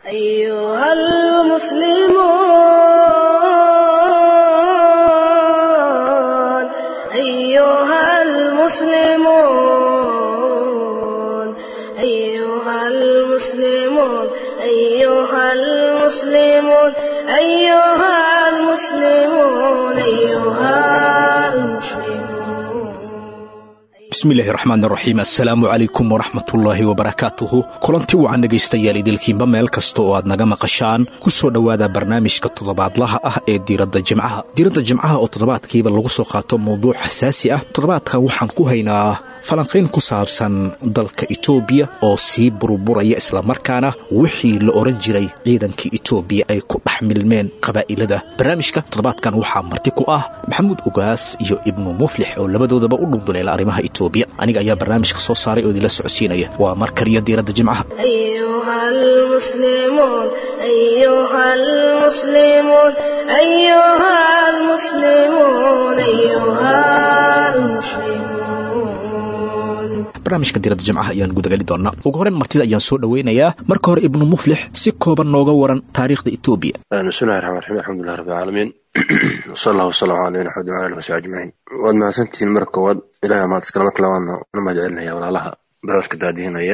أيها المسلمون أيها المسلمون أيها المسلمون أيها المسلمون أيها المسلمون أيها المسلمون bismillaahi raxmaan raxiim assalaamu calaykum waraxmatullaahi wabarakaatuhu kulanti wacan dhegaystayaal idilkiinba meel kasta oo aad naga maqashaan ku soo dhowaada barnaamijka toddobaadlaha ah ee diiradda jimcaha diiradda jimcaha oo toddobaadkiiba lagu soo qaato mawduuc xasaasi ah toddobaadkan waxaan ku haynaa falanqayn ku saabsan dalka itoobiya oo sii burburaya islamarkaana wixii la odhan jiray ciidankii itoobiya ay ku dhex milmeen qabaa'ilada barnaamijka toddobaadkan waxaa marti ku ah maxamuud ugaas iyo ibnu muflix oo labadoodaba u dhunduleela arrimaha itoobiya aniga ayaa barnaamijka soo saaray oo idinla socodsiinaya waa mar kaliya diiradda jimcaha أيها المسلمون أيها المسلمون أيها المسلمون أيها المسلمون barnaamijka diiradda jimcaha ayaan gudageli doonaa ugu horreyn martida ayaan soo dhoweynayaa marka hore ibnu muflix si kooban nooga waran taariikhda itoobiya bismillahi raxmaan raxiim alxamdulilah rabbi alcaalamiin wsala allahu wasalam ala nabina axmed wala alihi wasabi ajmaciin waad mahadsantihiin marka koowaad ilahay maad iskala marka labaadna una mahad celinaya walaalaha barnaamijka daadihinaya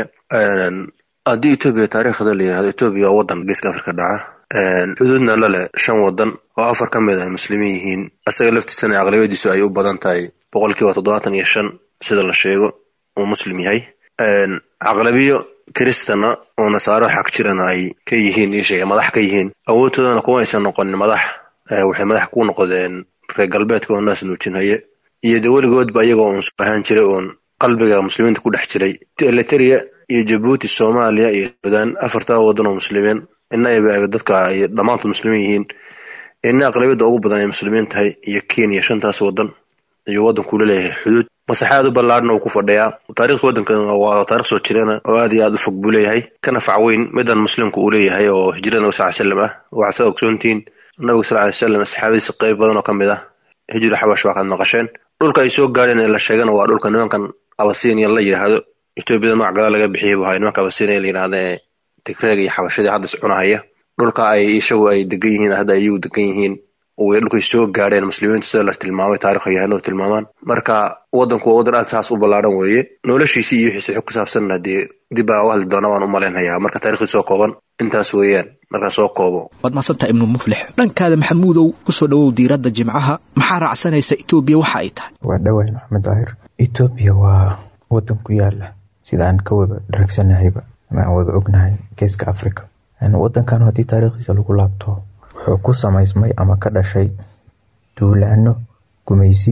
haddii etoobiya taariikhda la yirahdo etoobiya waa wadan geeska afrika dhaca xuduudna la leh shan wadan oo afar ka mid ay muslimiin yihiin asaga laftiisana aqlabiyadiisu ay u badan tahay boqolkiiba toddobaatan iyo shan sida la sheego uu muslim yahay aqlabiyo kiristana oo nasaaro xag jirana ay ka yihiin isheega madax ka yihiin awoodtoodana kuma aysan noqonin madax waxay madax ku noqdeen reer galbeedka oo naas nuujinhaye iyo de weligoodba iyagoo uun ahaan jiray uun qalbiga muslimiinta ku dhex jiray eliteria iyo jabuuti soomaaliya iyo suudaan afartaa wadan oo muslimiin ina ay dadka ay dhammaantood muslimiin yihiin ina aqlabiyadda ugu badan ay muslimiin tahay iyo kenya shantaas wadan ayuu waddanku leeyahay xuduud masaxaad u ballaadhna uu ku fadhiyaa taarikhda waddankan waa taarikh soo jireena oo aad iyo aad u fog buu leeyahay kana fac weyn midan muslimku uu leeyahay oo hijrada nabi sal ly slam ah waxaad saa ogsoontihiin nabiga sal ly slam asxaabadiisa qayb badan oo ka mid ah hijri xabash waa kaad maqasheen dhulka ay soo gaadheen ee la sheegana waa dhulka nimankan abasiiniya la yidhaahdo etoobiyada magac gadaal laga bixiyay buu ahay nimanka abasiiniya la yidhahda ee tigreega iyo xabashadii hadda is cunahaya dhulka ay ishagu ay degan yihiin hadda iyagu degan yihiin way dhulkay soo gaadheen muslimiintu sida la tilmaamay taarikh yahanadu tilmaamaan marka waddanku waa waddan aad saas u ballaadhan weeye noloshiisii iyo wixiisa xog ku saabsanna dee dib baa u hadli doona waan u malaynhayaa marka taarikhdi soo kooban intaas weeyaan markaa soo koobo waad mahadsantaha ibnu muflix dhankaada maxamuudow ku soo dhowow diiradda jimcaha maxaa raacsanaysa itoobiya waxa ay tahay waa dhawayn maxamed daahir etoobiya waa wadan ku yaala sida aan ka wada dharagsanahayba ama aan wada ognahay geeska africa wadankan haddii taariikhdiisa lagu laabto wuxuu ku samaysmay ama ka dhashay duulaano gumaysi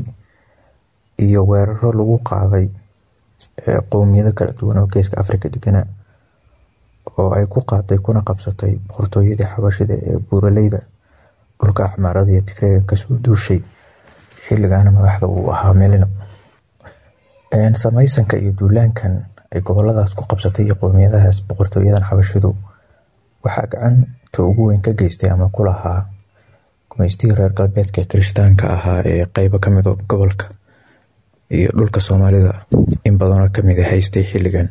iyo weeraro lagu qaaday qowmiyado kala duwan oo geeska africa deganaa oo ay ku qaaday kuna qabsatay boqortooyadii xabashida ee buuraleyda dhulka axmaarada iyo tigreega kasoo duushay xilligaana madaxda uu ahaa melina samaysanka iyo duulaankan ay goboladaas ku qabsatay iyo qowmiyadahaas boqortooyadan xabashidu waxaa gacanta ugu weyn ka geystay ama ku lahaa gumaystihii reer galbeedka kirishtaanka ahaa ee qeybo kamid gobolka iyo dhulka soomaalida in badanoo kamid a haystay xilligan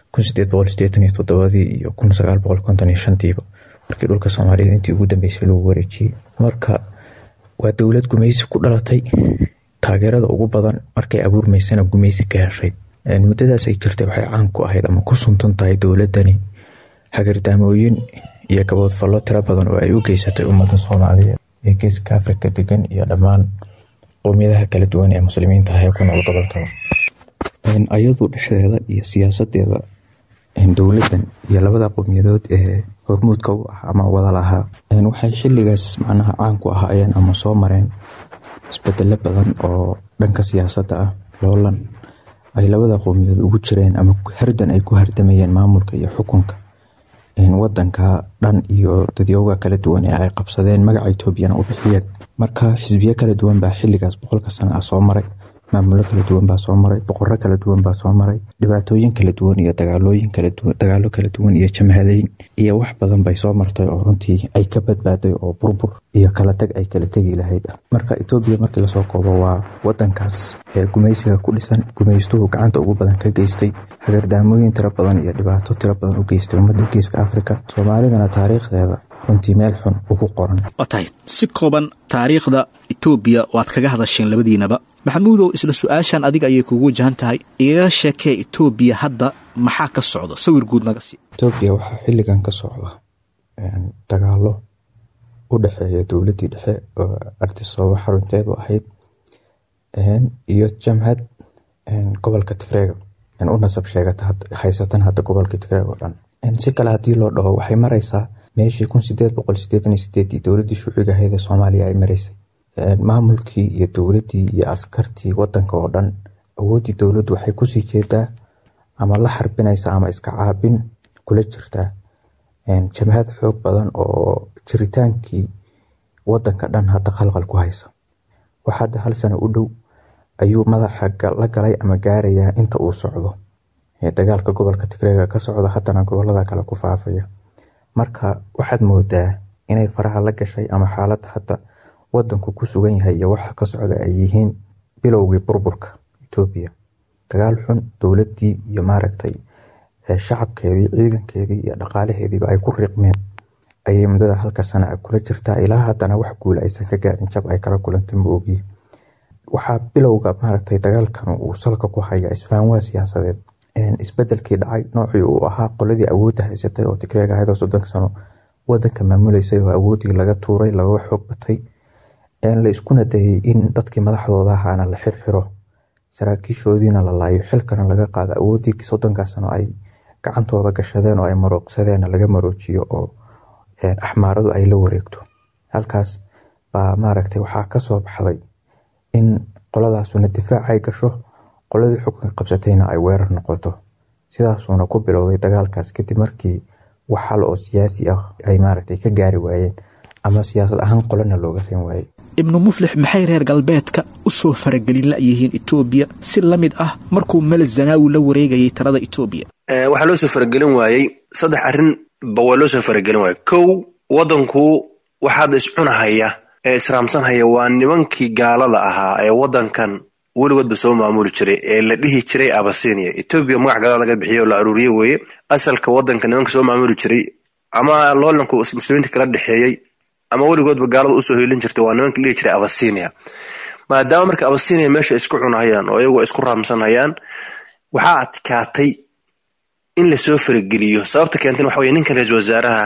ii iyo tiiba markii dhulka soomaaliyed intii ugu dambeysay lagu wareejiyey marka waa dowlad gumaysi ku dhalatay taageerada ugu badan markay abuurmaysana gumaysi ka heshay muddadaas ay jirtay waxay caan ku ahayd ama ku suntan tahay dowladani hagardaamooyin iyo gaboodfallo tiro badan oo ay u geysatay ummadda soomaaliyeed ee geeska afrika degan iyo dhammaan qowmiyadaha kala duwan ee muslimiinta ah ee ku nool gobolkaba ayadu dhexdeeda iyo siyaasadeeda dowladan iyo labada qowmiyadood ee hormuudka u ah ama wada lahaa waxay xiligaas macnaha caan ku ahaayeen ama soo mareen isbedelo badan oo dhanka siyaasadda ah loolan ay labada qowmiyadood ugu jireen ama hardan ay ku hardamayeen maamulka iyo xukunka wadanka dhan iyo dadyooga kala duwan ee ay qabsadeen magaca etoobiyana u bixiyeen marka xisbiyo kala duwan baa xiligaas boqolka sano ah soo maray maamulo kala duwan baa soo maray boqoro kala duwan baa soo maray dhibaatooyin kala duwan iyo dagaalooyin dagaalo kala duwan iyo jamhadeyn iyo wax badan bay soo martay oo runtii ay ka badbaaday oo burbur iyo kala tag ay kala tegi lahayd ah marka etoobiya markii lasoo koobo waa wadankaas ee gumaysiga ku dhisan gumaystuhu gacanta ugu badan ka geystay hagardaamooyin tiro badan iyo dhibaato tiro badan u geystay ummadda geeska afrika soomaalidana taariikhdeeda runtii meel xun ugu qoran waa tahay si kooban taariikhda etoobiya waad kaga hadasheen labadiinaba maxamuudow isla su-aashan adiga ayay kugu wajahan tahay igaga sheekee etoobiya hadda maxaa ka socda sawir guud naga sii etoobiya waxaa xilligan ka socda dagaalo u dhexeeya dowladdii dhexe oo ardisoobo xarunteedu ahayd iyo jamhad gobolka tigreega u nasab sheegata haysatan hadda gobolka tigreeg oo dhan si kale haddii loo dhaho waxay mareysaa meeshii kun sideed boqol sideetan iyo sideedii dowladdii shuuciga ahayd ee soomaaliya ay mareysay maamulkii iyo dowladdii iyo askartii wadanka oo dhan awooddii dowladdu waxay kusii jeedaa ama la xarbinaysa ama iska caabin kula jirtaa jamhad xoog badan oo jiritaankii wadanka dhan hadda qalqal ku haysa wax hadda hal sano u dhow ayuu madaxa la galay ama gaarayaa inta uu socdo dagaalka gobolka tigreega ka socda haddana gobolada kale ku faafaya marka waxaad moodaa inay faraha la gashay ama xaaladda hadda wadanku ku sugan yahay iyo waxa ka socda ay yihiin bilowgii burburka etoobiya dagaal xun dowladdii iyo maaragtay shacabkeedii ciidankeedii iyo dhaqaalaheediiba ay ku riiqmeen ayay muddada halka sana kula jirtaa ilaa haddana wax guula aysan ka gaarin jab ay kala kulantay ma ogiye waxaa bilowga maaragtay dagaalkan uu salka ku haya isfahanwaa siyaasadeed isbedelkii dhacay noocii uu ahaa qoladii awoodda haysatay oo tigreeg ahayd oo soddonka sano wadanka maamuleysay oo awooddii laga tuuray lagaga xoog batay la iskuna dayay in dadkii madaxdooda ahaana la xirxiro saraakiishoodiina la laayo xilkana laga qaado awooddii soddonkaa sano ay gacantooda gashadeen oo ay marooqsadeen laga maroojiyo oo axmaaradu ay la wareegto halkaas baa maaragtay waxaa kasoo baxday in qoladaasuna difaac ay gasho qoladii xukunka qabsatayna ay weerar noqoto sidaasuuna ku bilowday dagaalkaas kadib markii wax hal oo siyaasi ah ay maaragtay ka gaari waayeen ama siyaasad ahaan qolana looga reen waayey ibnu muflix maxay reer galbeedka u soo faragelin la'yihiin etoobiya si la mid ah markuu mele zanaawi la wareegayay talada etoobiya waxaa loo soo faragelin waayey saddex arrin ba waa loo soo faragelin waayey kow wadanku waxaada iscunahaya ee israamsanhaya waa nimankii gaalada ahaa ee wadankan weligoodba soo maamuli jiray ee la dhihi jiray abasinia etoobiya magac gaalada laga bixiyo oo la aruuriye weeye asalka wadanka nimanka soo maamuli jiray ama loolanku muslimiinta kala dhexeeyey ama weligoodba gaalada usoo hiilin jirtay waa nimanka la dhihi jiray abasinia maadaama marka abasinia meesha isku cunahayaan oo iyagoo isku raamsanhayaan waxaa adkaatay in lasoo farageliyo sababta keenten waxa weye ninkan ra-isul wasaaraha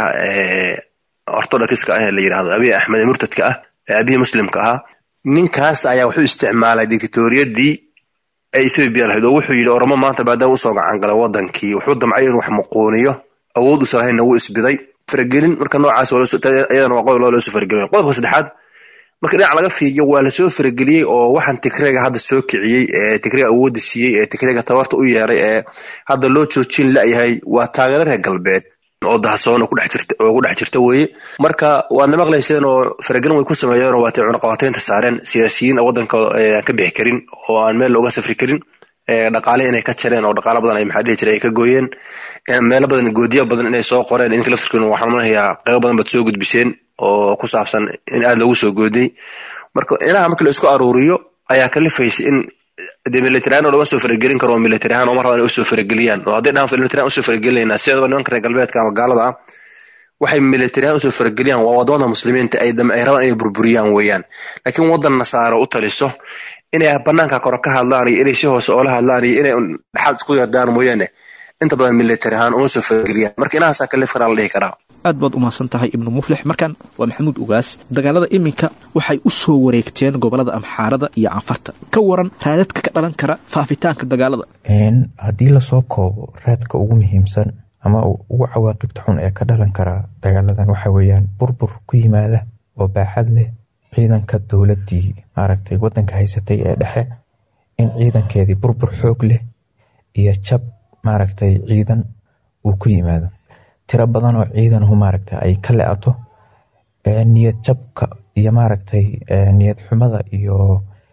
ortodokska ah ee la yidhahdo abiy axmed ee murtadka ah ee abihii muslimka ahaa ninkaas ayaa wuxuu isticmaalay dictatoriyadii ee ethoobiya lahayd oo wuxuu yidhi oromo maanta maadaama usoo gacan galay wadankii wuxuu damcay inuu wax muquuniyo awood usan lahaynna wuu isbiday faragelin marka noocaas iyadana waa qodob loo soo faragelin qodobka saddexaad marka dhinac laga fiiriyo waa lasoo farageliyey oo waxaan tigreega hadda soo kiciyey ee tigreega awoodda siiyey ee tigreega tabarta u yeeray ee hadda loo joojin la'yahay waa taageero reer galbeed oo dahasoon oo ku dhex jirta weeye marka waadna maqlayseen oo faragelin way ku sameeyeen oo waatay cunaqabateynta saareen siyaasiyiin wadanka aan ka bixi karin oo aan meel looga safri karin dhaqaale inay ka jareen oo dhaqaalo badan ay maxaa dhihi jiray ay ka gooyeen meelo badan goodiya badan inay soo qoreen idinka laftirkiina waxaan manayaa qaybo badan baad soo gudbiseen oo ku saabsan in aada loogu soo goodiyey marka inaha markii la isku aruuriyo ayaa kalifaysa in dee militariyan oo lama soo faragelin karo oo militariyan oo mar raba inay usoo farageliyaan oo hadday dhahan militariyan usoo faragelinayna sideedaba nimanka reer galbeedka ama gaalada ah waxay militariyan usoo farageliyaan waa wadamada muslimiinta ay ay rabaan inay burburiyaan weeyaan laakiin wadan nasaaro u taliso inay banaanka kore ka hadlaan iyo inay si hoose oola hadlaan iyo inay dhexaad isku yardaan mooyaane inta badan militari ahaan uma soo farageliyaan marka inahaasaa kalif karaa la dhihi karaa aad baad u mahadsan tahay ibnu muflix markan waa maxamuud ugaas dagaalada iminka waxay u soo wareegteen gobolada amxaarada iyo canfarta ka waran raadadka ka dhalan kara faafitaanka dagaalada haddii lasoo koobo raadka ugu muhiimsan ama ugu cawaaqibta xun ee ka dhalan kara dagaaladan waxa weeyaan burbur ku yimaada oo baaxad leh ciidanka dowladdii maaragtay wadanka haysatay ee dhexe in ciidankeedii burbur xoog leh iyo jab maaragtay ciidan uu ku yimaado tiro badan oo ciidanhu maaragtay ay ka le-ato niyad jabka iyo maaragtay niyad xumada iyo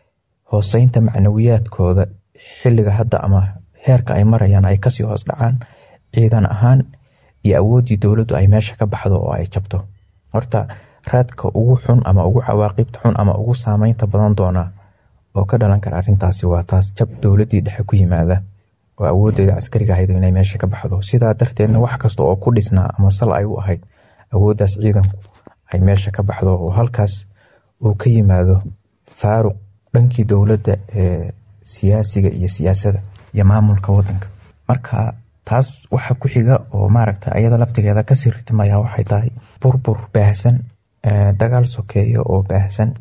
hooseynta macnawiyaadkooda xilliga hadda ama heerka ay marayaan ay kasii hoos dhacaan ciidan ahaan iyo awooddii dowladdu ay meesha ka baxdo oo ay jabto horta raadka ugu xun ama ugu cawaaqibta xun ama ugu saameynta badan doona oo ka dhalan kara arrintaasi waa taas jab dowladdii dhexe ku yimaada oo awoodeeda caskariga ahayd inay meesha ka baxdo sidaa darteedna wax kasta oo ku dhisnaa ama sal ay u ahayd awooddaas ciidanku ay meesha ka baxdo oo halkaas uu ka yimaado faaruq dhankii dowladda ee siyaasiga iyo siyaasadda iyo maamulka wadanka marka taas waxa ku xiga oo maaragta ayada laftigeeda kasii ritimaya waxay tahay burbur baahsan dagaal sokeeya oo baahsan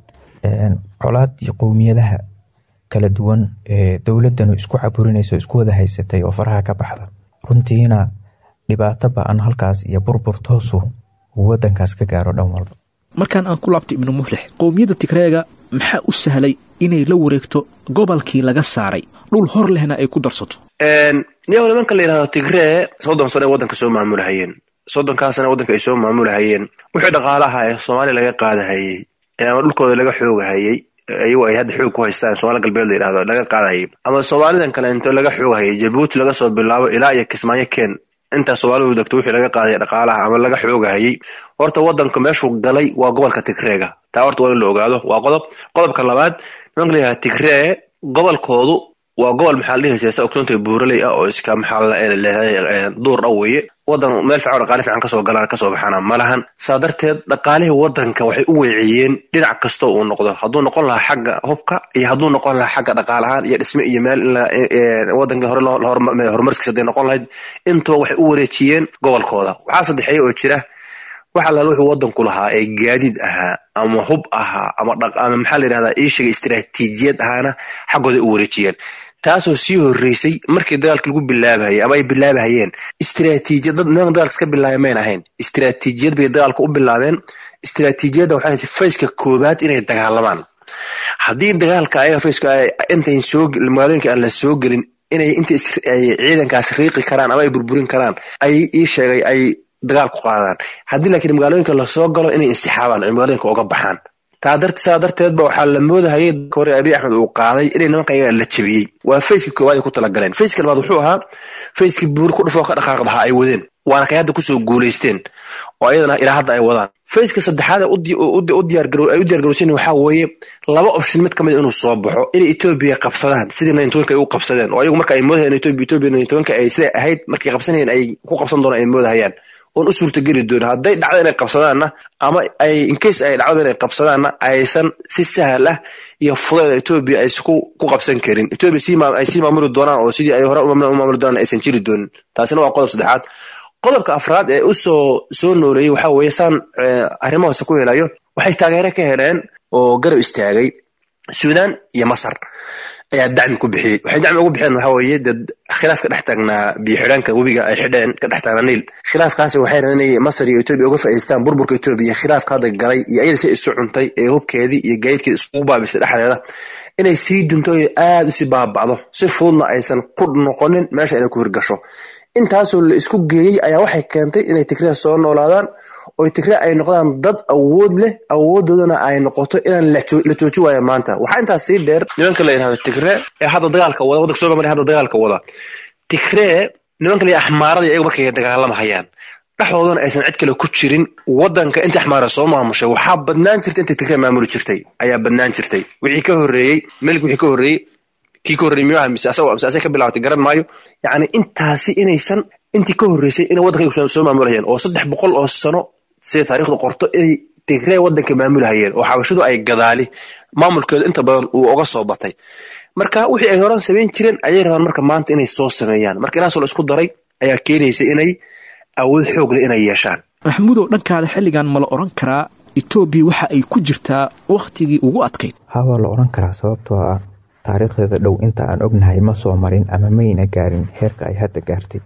colaad iyo qowmiyadaha kala duwan ee dowladanu isku caburinayso isku wada haysatay oo faraha ka baxda runtiina dhibaato ba-an halkaas iyo burbur toosu uu wadankaas ka gaaro dhan walba markaan aan ku laabtay ibnu muflix qowmiyadda tigreega maxaa u sahlay inay la wareegto gobolkii laga saaray dhul hor lehna ay ku darsato niyago nimanka la yidhahdo tigree soddon sano ay waddanka soo maamulahayeen soddonkaasana waddanka ay soo maamulahayeen wixii dhaqaalaha ee soomaaliya laga qaadahayey ama dhulkooda laga xoogahayey ayagu ay hadda xoog ku haystaan somaali galbeed la yidhahdo laga qaadahayay ama soomaalidan kale into laga xoogahayay jabuuti laga soo bilaabo ilaa iyo kismaayo keen intaa soomaalidu degto wixii laga qaaday dhaqaalaha ama laga xoogahayey horta waddanka meeshuu galay waa gobolka tigreega taa horta waa in la ogaado waa qodob qodobka labaad nimanka la yidhahda tigree gobolkoodu waa gobol maxaa la dhihi jiray sa ogsoonta buuraley ah oo iska maxaa leedahay duur dhow weeye wadan meel fiican dhaqaale fiican kasoo galaan kasoo baxana ma lahan saa darteed dhaqaalihii wadanka waxay u weeciyeen dhinac kasta uu noqdo hadduu noqon lahaa xagga hubka iyo hadduu noqon lahaa xagga dhaqaalahaan iyo dhisme iyo meel wadanka hore horumarskiisa haday noqon lahayd intuba waxay u wareejiyeen gobolkooda waxaa saddexeeya oo jira wax allaal wuxuu wadanku lahaa ee gaadiid ahaa ama hub ahaa ama ama maxaa la yidhahdaa iishiga istiraatiijiyad ahaana xaggooda u wareejiyeen taasoo sii horeysay markii dagaalka lagu bilaabahayay ama ay bilaabahayeen istiraatiijiyad nimanka dagaalka iska bilaabay mayn ahayn istiraatiijiyad bay dagaalka u bilaabeen istiraatiijiyadda waxay tahay fayska koobaad inay dagaalamaan haddii dagaalka ayaga fayska intayn soo magaalooyinka aan la soo gelin inay inta ay ciidankaas riiqi karaan ama ay burburin karaan ay ii sheegay ay dagaal ku qaadaan haddii laakiin magaalooyinka lasoo galo inay insixaabaan ay magaalooyinka uga baxaan saa darteedba waxaa la moodahayay hore abiy axmed uu qaaday inay nimanka ayaga la jabiyey waa fayska koowaad ay ku talagaleen fayska labaad wuxuu ahaa fayskii buuri ku dhufoo ka dhaqaaqdahaa ay wadeen waana kay hadda kusoo guulaysteen oo ayadana ilaa hadda ay wadaan fayska saddexaad ay u diyaargarowsan waxaa weeye laba option mid kamid inuu soo baxo inay etoobiya qabsadaan sidii naintobanka ay u qabsadeen oo ayagu marka ay moodahayeen etoobiya etoobiya naintobanka ay siday ahayd markay qabsanayeen ay ku qabsan doonaan ay moodahayaan oon u suurtageli doono hadday dhacdo inay qabsadaanna ama ay incase ay dhacdo inay qabsadaanna aysan si sahal ah iyo fudeeda etoobiya aysan ku qabsan karin etoobiya ay sii maamuli doonaan oo sidii ay hore u maamuli doonaan aysan jiri doonin taasina waa qodob saddexaad qodobka afraad ee usoo soo nooleeyey waxaa weeye saan arrimo hoose ku helayo waxay taageero ka heleen oo garab istaagay suudaan iyo masar ayaa dacmi ku bixiyey waxay dacmi ugu bixeen waxaa weeye dee khilaaf ka dhex taagnaa biyo xidhaanka webiga ay xidheen ka dhex taagnaa niil khilaafkaasi waxay rabeen inay masar iyo etoobiya uga faa'idaystaan burburka etoobiya khilaafka hadda galay iyo ayada si isu cuntay ee hubkeedii iyo gaadiidkeedi isugu baabisay dhexdeeda inay sii dunto oo aad usii baaba'do si fududna aysan ku noqonin meesha inay ku hirgasho intaasoo la isku geeyey ayaa waxay keentay inay tigreya soo noolaadaan oo tigre ay noqdaan dad awood leh awoodoodana ay noqoto inaan la jooji waayo maanta waxaa intaas sii dheer nimanka la yidhahdo tigre ee hadda dagaalka wada wadanka soo mamaliya hadda dagaalka wada tigree nimanka la axmaarada iyagu markay dagaalamahayaan dhexdoodana aysan cid kale ku jirin wadanka inta axmaara soo maamushay waxaa badnaan jirtay inta tigree maamuli jirtay ayaa badnaan jirtay wixii ka horreeyey melik wixii ka horreeyey kii ka horreeyey miyuha mise asagoo mise asay ka bilaabatay garan maayo yacni intaasi inaysan intii ka horreysay inay waddanka soo maamulayeen oo saddex boqol oo sano sida taariikhdu qorto inay tigree waddanka maamulahayeen oo xabashadu ay gadaali maamulkeedu inta badan uu uga soo batay marka wixii ay horan samayn jireen ayay rabaan marka maanta inay soo sameeyaan marka inaasoo la isku daray ayaa keenaysa inay awood xoog leh inay yeeshaan maxamuudow dhankaada xilligan ma la odhan karaa etoobiya waxa ay ku jirtaa wakhtigii ugu adkayd ha waa la odhan karaa sababtoo ah taariikhdeeda dhow inta aan ognahay ma soo marin ama mayna gaarin heerka ay hadda gaartay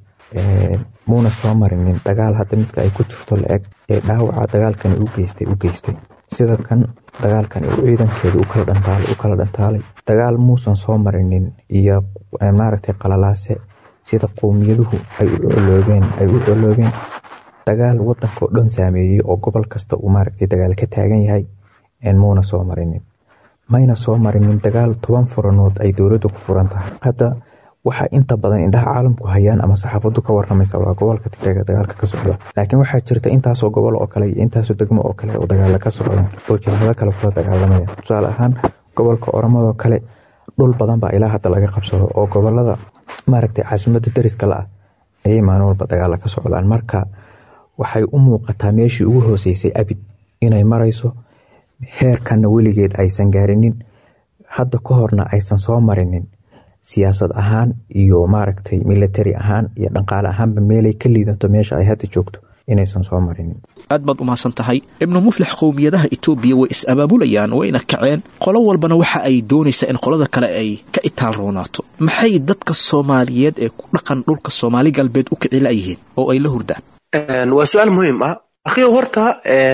muuna soo marinin dagaal hadda midka ay ku jirto la-eg ee dhaawaca dagaalkani u geystay u geystay sida kan dagaalkani uu ciidankeedu ukala dhantaalay u kala dhantaalay dagaal muusan soo marinin iyo maaragtay qalalaase sida qowmiyaduhu ay u coloobeen ay u coloobeen dagaal wadanka oo dhan saameeyey oo gobol kasta uu maaragtay dagaal ka taagan yahay muuna soo marinin mayna soo marinin dagaal toban furanood ay dowladdu ku furan tahay hadda waxaa inta badan indhaha caalamku hayaan ama saxaafadu ka waramaysa waa gobolka tigreega dagaalka ka socda laakiin waxaa jirta intaasoo gobol oo kale iyo intaasoo degmo oo kale oo dagaala ka socdaan oo jabhado kale kula dagaalamaya tusaale ahaan gobolka oromadoo kale dhul badan baa ilaa hadda laga qabsado oo gobolada maaragtay caasimadda dariska la ah ayay maalin walba dagaala ka socdaan marka waxay u muuqataa meeshii ugu hooseysay abid inay marayso heerkanna weligeed aysan gaarinin hadda ka horna aysan soo marinin siyaasad ahaan iyo maaragtay military ahaan iyo dhaqaale ahaanba meelay ka liidato meesha ay hadda joogto inaysan soo marinin aad baad u mahadsan tahay ibnu muflix qowmiyadaha etoobiya way is-abaabulayaan wayna kaceen qolo walbana waxa ay doonaysaa in qolada kale ay ka itaal roonaato maxay dadka soomaaliyeed ee ku dhaqan dhulka soomaali galbeed u kici layihiin oo ay la hurdaan waa su-aal muhiim ah akhiyo horta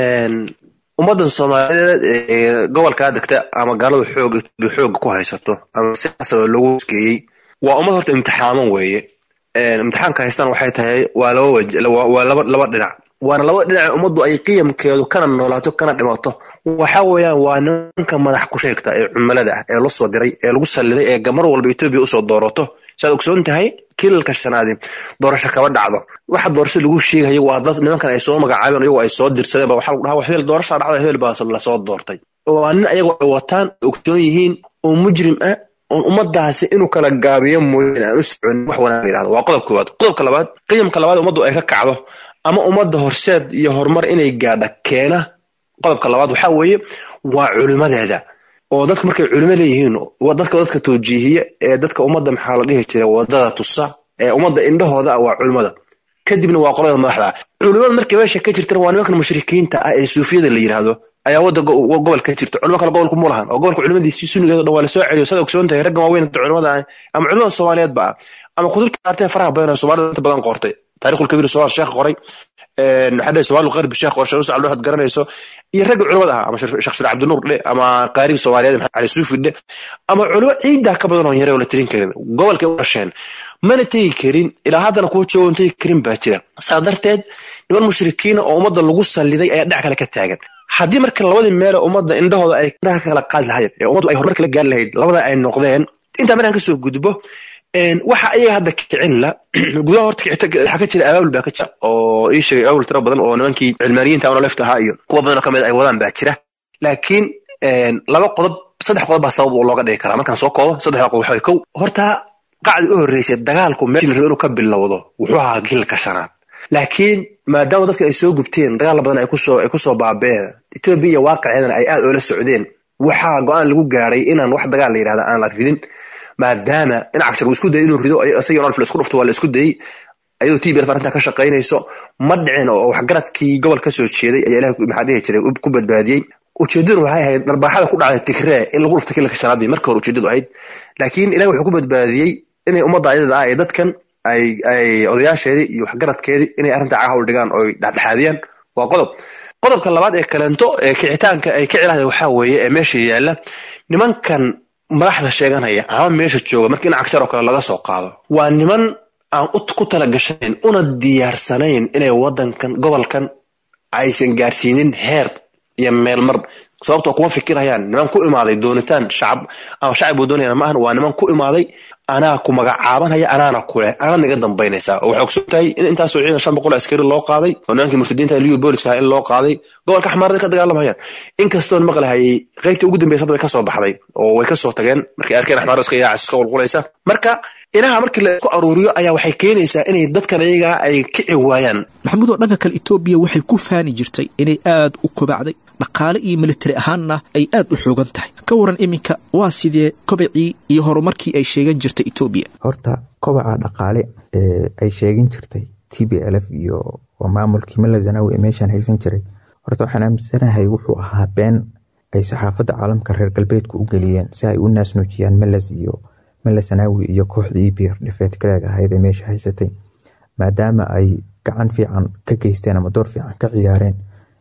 ummaddan soomaaliyeed ee gobolkaa degta ama gaaladu xoog xooga ku haysato ama si asaba loogu skeeyey waa ummad horta imtixaaman weeye imtixaanka haystaan waxay tahay waa laba waj waa laba laba dhinac waana laba dhinac ummaddu ay qiyamkeedu kana noolaato kana dhimato waxa weeyaan waa nimanka madax ku sheegta ee cumilada ah ee la soo diray ee lagu salliday ee mar walba etoobiya usoo doorato saad ogsoon tahay kilalka shanaadi doorasho kaba dhacdo waxa doorasho lagu sheegayo waa dad nimankan ay soo magacaabeen iyagoo ay soo dirsadeen ba waxa lagu dhahaa hebel doorasha dhacda hebel baa lasoo doortay waa nin ayagoo ay wataan ogsoon yihiin oo mujrim ah oon ummadaasi inuu kala gaabiyo mooyeen aan u soconin wax wanaag yidhahdo waa qodob koowaad qodobka labaad qiyamka labaad ummaddu ay ka kacdo ama ummadda horseed iyo horumar inay gaadha keena qodobka labaad waxaa weeye waa culimadeeda oo dadka markay culimo leeyihiin dadka dadka tawjiihiya ee dadka ummadda maxaa la dhihi jira wadada tusa ee ummadda indhahooda ah waa culimada kadibna waa qolada madaxda ah culimada markay meesha ka jirtana waa nimankan mushrikiinta ah ee suufiyada la yidhaahdo ayaa wadda gobol ka jirta culimo kale gobolku mu lahan oo gobolka culimadiisi sunnigeedo dhan waa lasoo celiyo sad ogsoon tahay raggan waaweyn culimada ah ama culimada soomaaliyeedba ah ama kutubta artee faraha badan ee soomaalida inta badan qortay taarikhul kabiir somaal sheekh qoray maxaa dhihi somaal qarbi sheekh qorshe usal waxaad garanayso iyo ragga culimada ah ama sheekh shir cabdinuur dhe ama qaarib soomaaliyeed maxamed cali suufi dhe ama culimo ciidaa ka badan oo yare oo la tirin karin gobolkay u dhasheen mana tegi karin ilaa haddana kuwa joogon tegi karin baa jira saa darteed niman mushrikiina oo ummadda lagu salliday ayaa dhinac kale ka taagan haddii marka labadii meele ummadda indhahooda ay indhaha ka kala qaadi lahayd ee ummaddu ay horumar kala gaari lahayd labada ay noqdeen intaa markaan kasoo gudbo waxa ayaga hadda kicin la gudaha horta waxaa ka jira abaabul baa ka jira oo ii sheegay abaabul tiro badan oo nimankii cilmaaniyiinta ama left ahaa iyo kuwa badan oo kamid ay wadaan baa jira laakiin laba qodob saddex qodob baa sabab looga dhigi karaa markaan soo koobo saddexda qodob waxa kow horta qacdi u horreysay dagaalku meeshii la rabo inuu ka bilowdo wuxuu ahaa gilka shanaad laakiin maadaama dadka ay soo gubteen dagaal badan ay kusoo ay kusoo baabeen etoobiya iyo waaqaceedana ay aad oola socdeen waxaa go-aan lagu gaaray inaan wax dagaal la yidhahda aan la ridin maadaama dhinaca shar uu isku dayay inuu rido isagii nolf la isku dhufto waa la isku dayey ayadoo tblf arrintaa ka shaqaynayso ma dhicin oo waxgaradkii gobol ka soo jeeday ayaa ilaah maxaa dhihi jiray ku badbaadiyey ujeedaduna waxay ahayd dharbaaxada ku dhacday tigree in lagu dhufto kilka shanaad bay marka hore ujeedadu ahayd laakiin ilaah wuxuu ku badbaadiyey inay ummadda ayadada ah ee dadkan ay ay odayaasheedii iyo waxgaradkeedii inay arrintaa cahawl dhigaan oo dhexdhexaadiyaan waa qodob qodobka labaad ee kaleento ee kicitaanka ay kici lahayd waxaa weeye ee meesha yaalla nimankan madaxda sheeganaya ama meesha jooga marka in cagshar oo kale laga soo qaado waa niman aan ku tala gashanayn una diyaarsanayn inay wadankan gobolkan aysan gaarsiinin heer iyo meelmar sababtoo kuma fikirayaan niman ku imaaday doonitaan shacab ama shacab buu doonayaan maahan waa niman ku imaaday anaa ku magacaabanaya anaana kuleh anaad naga dambaynaysaa oo waxay ogsoon tahay in intaasoo ciidan shan boqol askari loo qaaday oo nimankii murtadiinta liyu booliska in loo qaaday gobolka xamaarada ka dagaalamayaan inkastoon maqlahayay qaybtii ugu dambeysa hadda way kasoo baxday oo way kasoo tageen markay arkeen axmaarada iska yaacis iska qulqulaysa marka inaha markii la isku aruuriyo ayaa waxay keenaysaa inay dadkan iyagaa ay kici waayaan maxamuud oo dhanka kale etoobiya waxay ku faani jirtay inay aad u kobacday dhaqaale iyo militari ahaanna ay aad u xoogan tahay ka waran iminka waa sidee kobacii iyo horumarkii ay sheegan jirtay etoobiya horta kobaca dhaqaale ee ay sheegin jirtay t b l f iyo maamulkii mala zanawi ee meeshan haysan jiray horta waxaan aaminsanahay wuxuu ahaa been ay saxaafadda caalamka reer galbeedku u geliyeen si ay u naasnuujiyaan meles iyo mele zanawi iyo kooxda e b r dhifeed gareeg ahayd ee meesha haysatay maadaama ay gacan fiican ka geysteen ama door fiican ka ciyaareen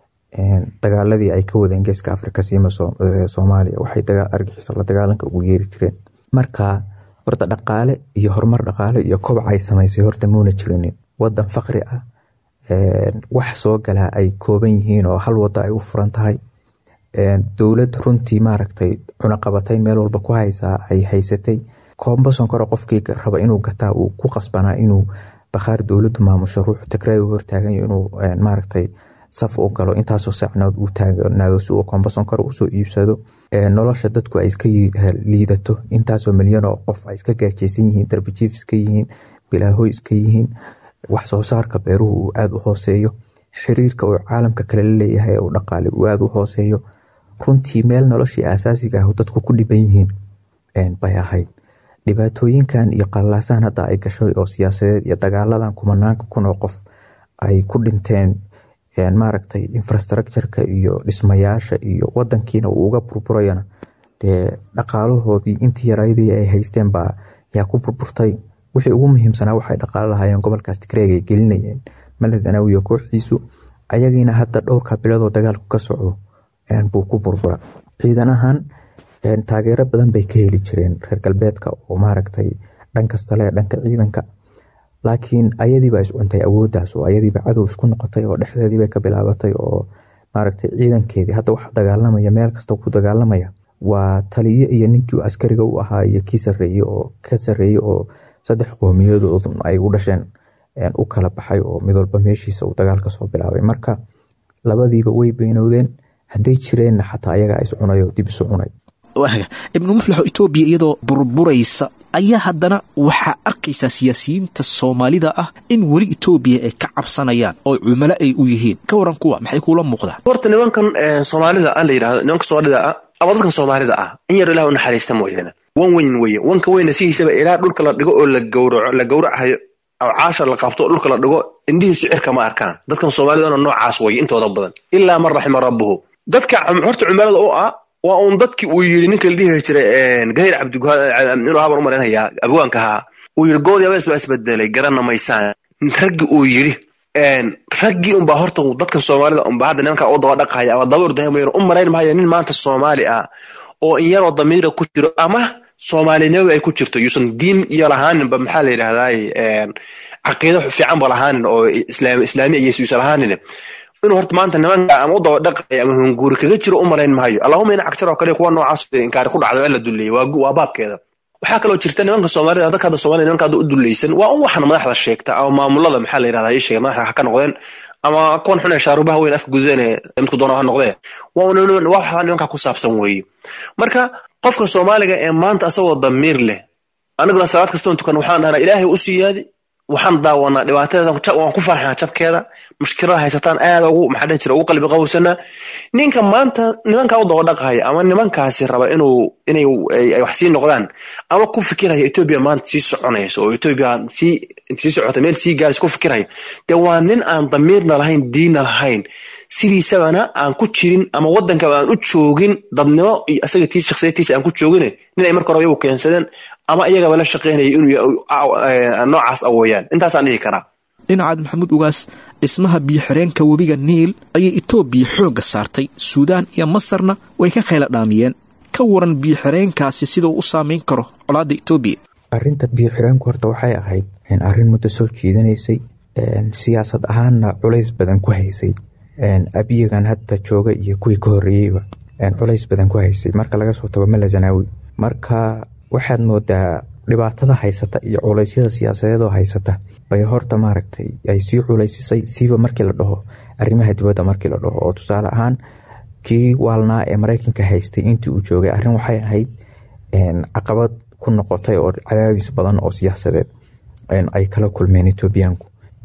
dagaaladii ay ka wadeen geeska afrika siima soomaaliya waxay argixiso la dagaalanka ugu yeeri jireen marka horta dhaqaale iyo horumar dhaqaale iyo kobcay samaysay horta muuna jirinin wadan faqri ah wax soo galaa ay kooban yihiin oo hal wada ay u furan tahay dowlad runtii maaragtay cunaqabatayn meel walba ku haysaa ay haysatay koomba sonkoro qofkii raba inuu gataa uu ku qasbanaa inuu bakhaar dowladu maamusho ruux tigrey hortaagayo inuu maaragtay saf u galo intaasoo sacnood uu taagnaado si uu koomba sonkoro usoo iibsado nolosha dadku ay iska liidato intaasoo milyan oo qof ay iska gaajeysan yihiin darbijiif iska yihiin bilaahoy iska yihiin wax soo saarka beeruhu uu aada u hooseeyo xiriirka uu caalamka kale la leeyahay uu dhaqaale uu aada u hooseeyo runtii meel noloshii asaasiga ah dadku ku dhiban yihiin bay ahayd dhibaatooyinkan iyo qalalaasaan hadda ay gashay oo siyaasadeed iyo dagaaladan kumanaanka kun oo qof ay ku dhinteen maaragtay infrastructureka iyo dhismayaasha iyo wadankiina uu uga burburayana dee dhaqaalahoodii intii yaraydii ay haysteen baa yaa ku burburtay wixii ugu muhiimsanaa waxay dhaqaalo lahaayeen gobolkaas tigreeg ay gelinayeen male zanaawiyo kooxdiisu ayagiina hadda dhowrka biladoo dagaalku ka socdo buu ku burbura ciidan ahaan taageero badan bay ka heli jireen reer galbeedka oo maaragtay dhan kasta le dhanka ciidanka laakiin ayadiiba iscuntay awoodaas oo ayadiiba cadow isku noqotay oo dhexdeediibay ka bilaabatay oo maaragtay ciidankeedii hadda wax dagaalamaya meel kasta ku dagaalamaya waa taliyo iyo ninkii askariga u ahaa iyo kii sareeye oo ka sareeye oo saddex qoomiyadood ay u dhasheen u kala baxay oo mid walba meeshiisa uu dagaal kasoo bilaabay marka labadiiba way beynowdeen hadday jireenna xataa ayagaa iscunayo dib isu cunay ibnu muflixo etoobiya iyadoo burburaysa ayaa haddana waxaa arkaysaa siyaasiyiinta soomaalida ah in weli etoobiya ay ka cabsanayaan oo cumalo ay u yihiin ka waran kuwa maxay kuula muuqdaan horta nimankan soomaalida a la yidhahdo nimanka soomaalida ah ama dadkan soomaalida ah in yar ilah u naxariista mooyaane wan weyn weye wanka weyna sidiisaba ilaa dhulka la dhigo oo la gawraco la gawracayo oo caasha la qabto oo dhulka la dhigo indhihiisu cirka ma arkaan dadkan soomaalidana noocaas weye intooda badan ilaa man raxima rabbuhu dadka horta cumaalada u ah waa uun dadkii uu yidhi ninka la dhihi jiray gahir cabdiinuu habar u malaynayaa abwaanka ahaa uu yidhi goodyabees baa isbedelay garana maysaan raggi uu yidhi raggii unbaa horta dadkan soomaalida unba hadda nimanka u daba dhaqaya ama daba ordahamayan u malayn maayo nin maanta soomaali ah oo in yaroo damiira ku jiro ama soomaalinimaba ay ku jirto yuusan diin iyo lahaaninba maxaa la yidhahdaay caqiido fiican ba lahaanin oo islaamiya iyo yuusan lahaanin inuu horta maanta nimanka ama u daba dhaqaya ama hunguuri kaga jiro u malayn maayo allahuma ina cagjar oo kale kuwa noocaas inkaari ku dhacdo in la duleeyay waa baabkeeda waxaa kaloo jirta nimanka soomaalida dadka hadda soomaalida nimanka hadda u dulaysan waa un waxan madaxda sheegta ama maamulada maxaa la yidhahdaa ii sheega madaxda ha ka noqdeen ama kuwan xun ee shaarubaha weyn afka gududeen midku doona ha noqdee waa waxa nimanka ku saabsan weeye marka qofka soomaaliga ee maanta asagoo damiir leh aniguna salaad kastoon tukan waxaan dhahnaa ilaahay u siyaadi waxaan daawanaa dhibaatadeeda waan ku farxaa jabkeeda mushkilada haysataan aad ugu maxaa dhihi jira ugu qalbi qawsanaa ninka maanta nimankaa u daba dhaqaya ama nimankaasi raba inuu inay ay wax sii noqdaan ama ku fikiraya etoobiya maanta sii soconayso oo etoobiya sii sii socota meel sii gaaraysa ku fikiraya dee waa nin aan damiirna lahayn diinna lahayn sidiisabana aan ku jirin ama waddankaba aan u joogin dadnimo iyo asaga tiis shakhsiyadtiisa aan ku joogin nin ay marka hore iyagu keensadeen ama iyagaba la shaqaynaya inuu noocaas awoyaan intaasaan dhihi karaa dhinacaad maxamuud ugaas dhismaha biyo-xireenka webiga niil ayay etoobiya xoogga saartay suudaan iyo masarna way ka khayla dhaamiyeen ka waran biyo-xireenkaasi sidau u saameyn karo colaadda etoobiya arinta biyo-xireenku horta waxay ahayd arrin muddo soo jiidanaysay siyaasad ahaanna culays badan ku haysay abiyagan hadda jooga iyo kuwii ka horreeyeyba culays badan ku haysay marka laga soo tago mela zanaawi marka waxaad moodaa dhibaatada haysata iyo culeysyada siyaasadeedoo haysata bay horta maaragtay ay sii culaysisay siiba markii la dhaho arrimaha dibadda markii la dhaho oo tusaale ahaan kii waalnaa ee maraykanka haystay intii uu joogay arrin waxay ahayd caqabad ku noqotay oo cadaadis badan oo siyaasadeed ay kala kulmeen etoobiyaanku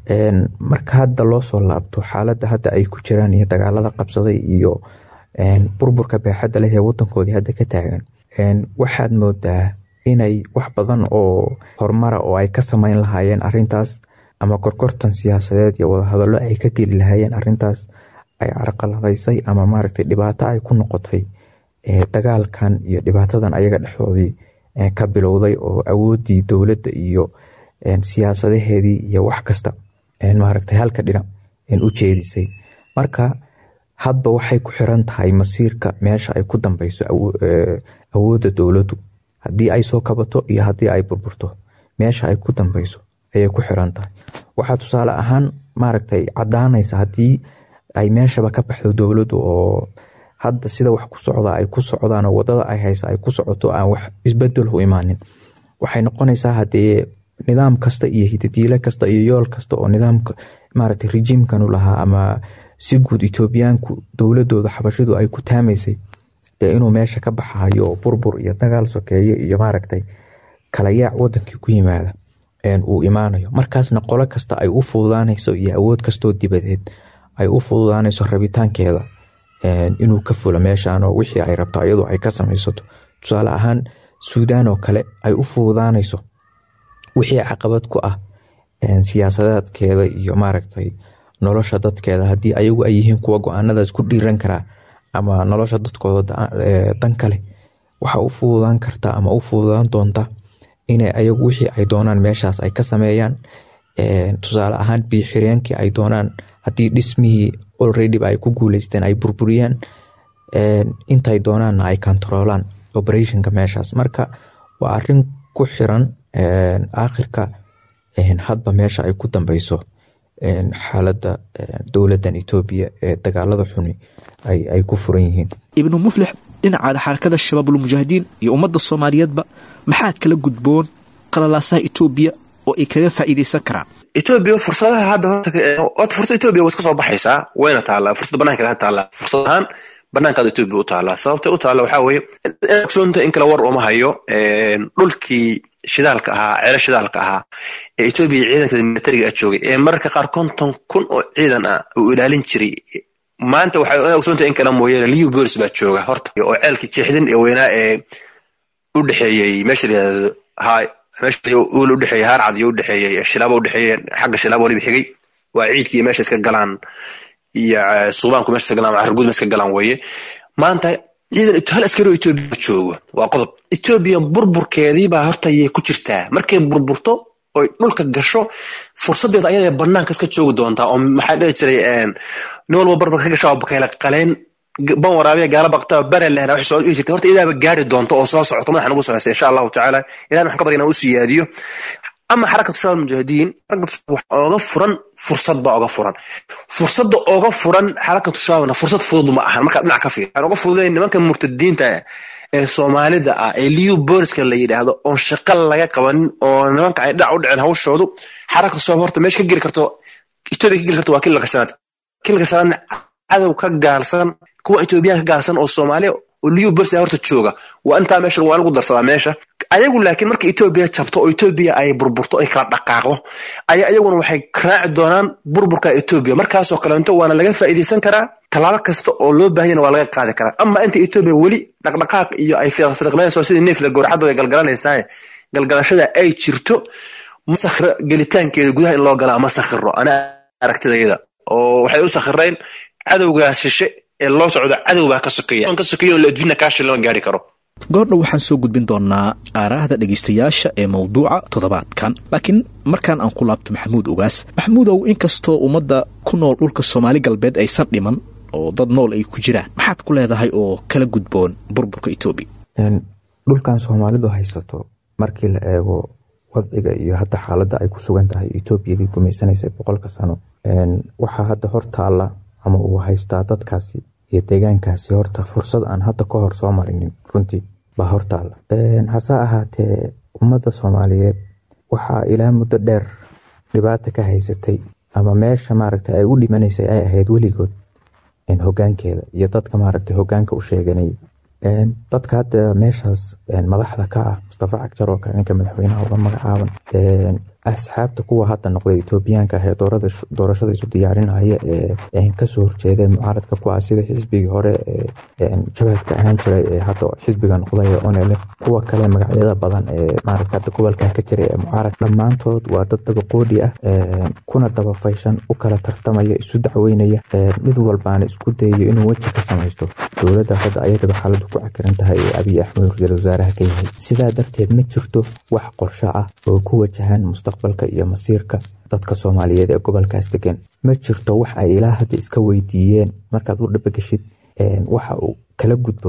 marka hadda loo soo laabto xaaladda hadda ay ku jiraan iyo dagaalada qabsaday iyo burburka beexadda leh ee wadankoodii hadda ka taagan waxaad moodaa inay wax badan oo horumara oo ay ka sameyn lahaayeen arintaas ama korkortan siyaasadeed iyo wadahadallo ay ka geli lahaayeen arintaas ay carqaladaysay ama maaragtay dhibaato ay ku noqotay dagaalkan iyo dhibaatadan ayaga dhexdoodii ka bilowday oo awoodii dowladda iyo siyaasadaheedii iyo wax kasta maaragtay halka dhinac u jeedisay marka hadba waxay ku xiran tahay masiirka meesha ay ku dambeyso awoodda dowladdu haddii ay soo kabato iyo haddii ay burburto meesha ay ku dambeyso ayay ku xiran tahay waxaa tusaale ahaan maaragtay cadaanaysa haddii ay meeshaba ka baxdo dowladdu oo hadda sida wax ku socda ay ku socdaan oo wadada ay haysa ay ku socoto aan wax isbedel u imaanin waxay noqonaysaa hadee nidaam kasta iyo hidadiile kasta iyo yool kasta oo nidaamka maaragtay rejiimkanu lahaa ama si guud etoobiyaanku dowladooda xabashidu ay ku taamaysay dee inuu meesha ka baxayo oo burbur iyo dagaal sokeeye iyo maaragtay kala yaac wadankii ku yimaada uu imaanayo markaasna qolo kasta ay u fududaanayso iyo awood kastoo dibadeed ay u fududaanayso rabitaankeeda inuu ka fulo meeshan oo wixii ay rabto iyadoo ay ka samaysato tusaale ahaan suudaan oo kale ay u fududaanayso wixii caqabad ku ah siyaasadeedkeeda iyo maaragtay nolosha dadkeeda haddii ayagu ay yihiin kuwa go-aanadaas ku dhiiran karaa ama nolosha dadkooda dan kale waxa u fududaan karta ama u fududaan doonta inay ayagu wixii ay doonaan meeshaas ay ka sameeyaan tusaale ahaan biixireenkii ay doonaan haddii dhismihii olreadyba ay ku guuleysteen ay burburiyaan intay doonaanna ay controolaan operationka meeshaas marka waa arin ku xiran aakhirka hadba meesha ay ku dambeyso xaalada dowladan etoobiya ee dagaalada xuni ay ku furan yihiin ibnu muflix dhinacaada xarakada shabaabulmujaahidiin iyo ummadda soomaaliyeedba maxaa kala gudboon qalalaasaha etoobiya oo ay kaga faa'iideysan karaan etoobiya fursadaha hadda horta fursad etoobiya way iska soo baxaysaa wayna taallaa fursad banaankeeda taallaa fursad ahaan banaankaada etoobiya u taallaa sababta u taalla waxaa weeye ogsoonta in kale war uma hayo dhulkii shidaalka ahaa ceelo shidaalka ahaa ee etoobiya ciidankeeda militariga a joogay ee mararka qaar konton kun oo ciidan ah uu ilaalin jiray maanta waxay ogsoontahay in kale mooyaane liu bolis baa jooga horta oo ceelkii jeexdin ee weynaa ee u dhexeeyey meesha layihahdo hay meesha uul u dhexeeyey haarcad iyo u dhexeeyey shilaabo u dhexeeyey xagga shilaabo waliba xigay waa ciidkii meesha iska galaan iyo suubaanku meesha iska galaan carguud meesha iska galaan weeye maanta ciidan hal askari oo etoobiya jooga waa qodob etoobiya burburkeedii baa horta ayay ku jirtaa markay burburto oy dhulka gasho fursadeeda ayada banaanka iska joogi doontaa oo maxaa dhihi jiray nin walba barbar ka gasha bakayla qaleen ban waraabiya gaala baqtaba bare lehna waxay soo dhihi jirtay horta idaaba gaari doonto oo soo socoto madaxa nagu soceysa insha allahu tacaala ilahi waxaan ka barya inaan u siyaadiyo ama xarakatu shabaab mujaahidiin xarakatu shabaab oga furan fursad baa oga furan fursadda oga furan xarakatu shabaabna fursad fudud ma ahan markaad dhinac ka fiir waxaan oga fududayn nimanka murtadiinta ee soomaalida ah ee liu boriska la yidhaahdo oon shaqa laga qabanin oo nimanka ay dhac u dhiceen hawshoodu xarakatu shabaab horta meesha ka geli karto etoobiya ka geli karto waa kilka shanaad kilka shanaadna cadow ka gaalsan kuwa etoobiyaan ka gaalsan oo soomaaliya oo liu boris horta jooga waa intaa meesha waa lagu darsadaa meesha ayagu laakiin marka etoobiya jabto oo etoobiya ay burburto ay kala dhaqaaqdo ayaa ayaguna waxay raaci doonaan burburka etoobiya markaasoo kaleento waana laga faa'iidaysan karaa tallaabo kasta oo loo baahanyana waa laga qaadi karaa ama inta etoobiya weli dhaqdhaqaaq iyo ay fiiqfiiqnayso sidii neefla gowracadda way galgalanaysaa galgalashada ay jirto masakhra gelitaankeeda gudaha in loo galaa ma sakhiro ana aragtidayda oo waxay u sakhireen cadowgaas shishe ee loo socdo cadow baa ka sokeeya ka sokeeya oo la adduunya kaashi lama gaari karo goordhow waxaan soo gudbin doonaa aaraahda dhegaystayaasha ee mawduuca toddobaadkan laakiin markaan aan ku laabto maxamuud ogaas maxamuudow inkastoo ummadda ku nool dhulka soomaali galbeed aysan dhiman oo dad nool ay ku jiraan maxaad ku leedahay oo kala gudboon burburka etoobiya dhulkan soomaalidu haysato markii la eego wadciga iyo hadda xaaladda ay ku sugan tahay etoobiyadii gumaysanaysay boqolka sano waxaa hadda hor taalla ama uu haystaa dadkaasi iyo deegaankaasi horta fursad aan hadda ka hor soo marinin runtii baa hortaalla hase ahaatee ummadda soomaaliyeed waxaa ilaa muddo dheer dhibaata ka haysatay ama meesha maaragta ay u dhimanaysay ay ahayd weligood hogaankeeda iyo dadka maaragta hogaanka u sheeganay dadka hadda meeshaas madaxda ka ah mustafa cagjar oo kale ninka madaxweynaha uga magacaaban asxaabta kuwa hadda noqday etoobiyaanka ah ee doorashada isu diyaarinaya ee kasoo horjeeda mucaaradka ku ah sida xisbigii hore jabhadka ahaan jiray ee hadda xisbiga noqday ee onelf kuwa kale magacyada badan ee maaragta hadda gobolkan ka jiray ee mucaarad dhammaantood waa dad dabaqoodhi ah kuna dabafayshan u kala tartamaya isu dacweynaya mid walbaana isku dayayo inuu weji ka samaysto dowladdaas hadda ayadaba xaaladu ku cakiran tahay ee abiy axmed ra-iisul wasaaraha ka yahay sidaa darteed ma jirto wax qorsho ah oo ku wajahan mustaqbalka iyo masiirka dadka soomaaliyeed ee gobolkaas degan ma jirto wax ay ilaa hadda iska weydiiyeen markaad u dhabageshid waxa uu kala gudboon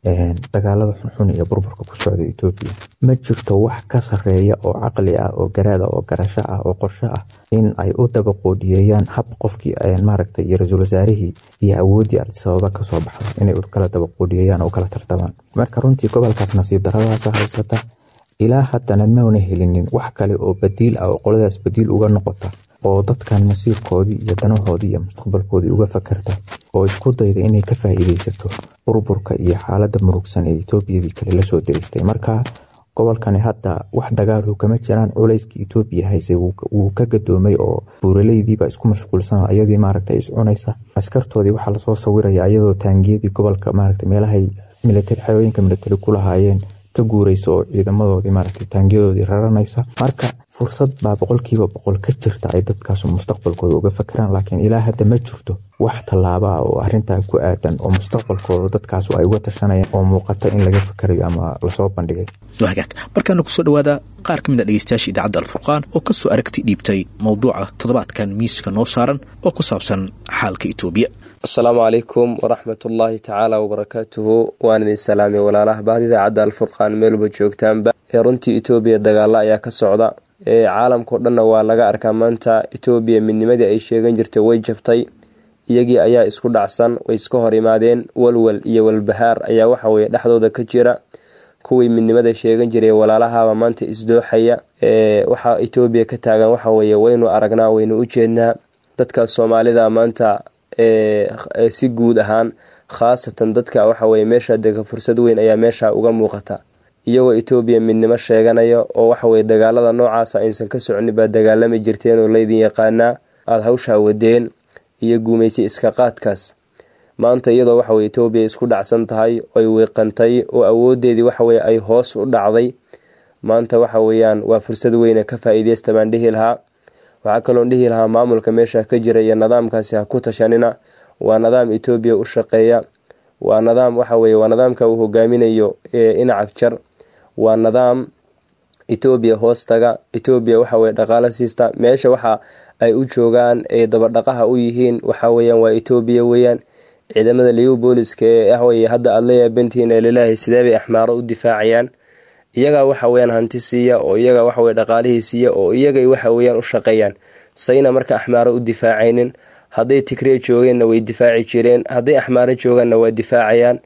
dagaalada xunxun iyo burburka ku socda etoobiya ma jirto wax ka sareeya oo caqli ah oo garaada oo garasho ah oo qorsho ah in ay u dabaqoodiyeeyaan hab qofkii maaragtay iyo ra-iisul wasaarihii iyo awooddii artisababa kasoo baxda inay kala dabaqoodiyeeyaan oo kala tartamaan marka runtii gobolkaas nasiib daradaas haysata ilaa haddana mauna helinin wax kale oo badiil ah oo qoladaas badiil uga noqota oo dadkan masiirkoodii iyo danahoodii iyo mustaqbalkoodii uga fakarta oo isku dayda inay ka faa'iideysato burburka iyo xaalada murugsan ee etoobiyadii kale lasoo diristay marka gobolkani hadda wax dagaalu kama jiraan culayskii etoobiya haysay wuu ka gadoomay oo buuraleydiiba isku mashquulsan ayadii maaragta iscunaysa askartoodii waxaa lasoo sawiraya iyadoo taangiyadii gobolka maaragta meelahay militari xerooyinka militari ku lahaayeen ka guureysa oo ciidamadoodii maaragtay taangiyadoodii raranaysa marka fursad baa boqolkiiba boqol ka jirta ay dadkaas mustaqbalkooda uga fakeraan laakiin ilaa hadda ma jirto wax tallaaba ah oo arintaa ku aadan oo mustaqbalkooda dadkaas ay uga tashanayaan oo muuqata in laga fakerayo ama lasoo bandhigay hagaag markaana kusoo dhawaada qaar ka mid a dhegeystayaasha idaacadda alfurqaan oo kasoo aragti dhiibtay mowduuca toddobaadkan miiska noo saaran oo ku saabsan xaalka etoobiya asalaamu calaykum waraxmatullaahi tacaala wabarakaatuhu waan idin salaamay walaalaha bahda idaacadda alfurqaan meelba joogtaanba ee runtii etoobiya dagaalo ayaa ka socda ee caalamkao dhanna waa laga arkaa maanta etoobiya midnimadii ay sheegan jirtay way jabtay iyagii ayaa isku dhacsan way iska hor imaadeen walwal iyo walbahaar ayaa waxaweye dhexdooda ka jira kuwii midnimada sheegan jiray walaalahaba maanta isdooxaya ee waxaa etoobiya ka taagan waxaweye waynu aragnaa waynu u jeednaa dadka soomaalida maanta si guud ahaan khaasatan dadka waxaweye meesha dega fursad weyn ayaa meesha uga muuqata iyagoo etoobiya midnimo sheeganaya oo waxaweye dagaalada noocaasa aysan ka soconi baa dagaalami jirteen oo laydin yaqaanaa aada hawshaa wadeen iyo guumaysay iska qaadkaas maanta iyadoo waxaweye etoobiya isku dhacsan tahay oy wiiqantay oo awoodeedii waxaweye ay hoos u dhacday maanta waxa weeyaan waa fursad weyne ka faa-iideysta baan dhihi lahaa waxaa kaloon dhihi lahaa maamulka meesha ka jira iyo nidaamkaasi ha ku tashanina waa nidaam etoobiya u shaqeeya waa nidaam waxaweye waa nidaamka uu hogaaminayo inacag jar waa nidaam etoobiya hoostaga etoobiya waxaweye dhaqaalo siista meesha waxa ay u joogaan ay dabadhaqaha u yihiin waxaweyaan waa etoobiya weeyaan ciidamada liu booliska ee ahweye hadda aada la yaabantihiin ee lilaahi sidee bay axmaaro u difaacayaan iyagaa waxaweyaan hanti siiya oo iyaga waxaweye dhaqaalihii siiya oo iyagay waxaweyaan u shaqeeyaan sayna marka axmaaro u difaacaynin hadday tigree joogeenna way difaaci jireen hadday axmaaro joogaanna waa difaacayaan